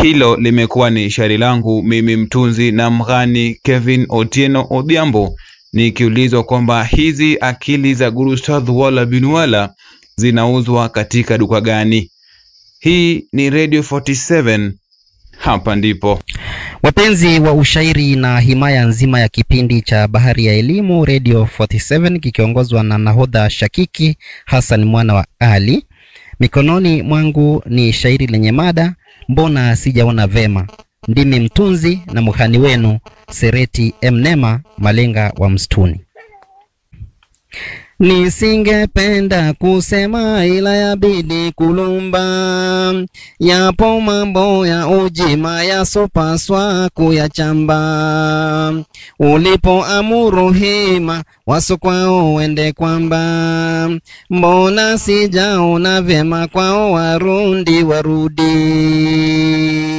Hilo limekuwa ni shairi langu mimi mtunzi na mghani Kevin Otieno Odhiambo, nikiulizwa kwamba hizi akili za Guru Ustadh Wala bin Wala zinauzwa katika duka gani? Hii ni Radio 47, hapa ndipo. Wapenzi wa ushairi na himaya nzima ya kipindi cha Bahari ya Elimu Radio 47 kikiongozwa na nahodha Shakiki Hassan mwana wa Ali, mikononi mwangu ni shairi lenye mada mbona sijaona vema. Ndimi mtunzi na mhani wenu Sereti Mnema Malenga wa Msituni. Nisingependa kusema ila yabidi kulumba, yapo mambo ya ujima yasopaswa kuyachamba. Ulipoamuru hima waso kwao wende kwamba, mbona sijaona vyema kwao Warundi warudi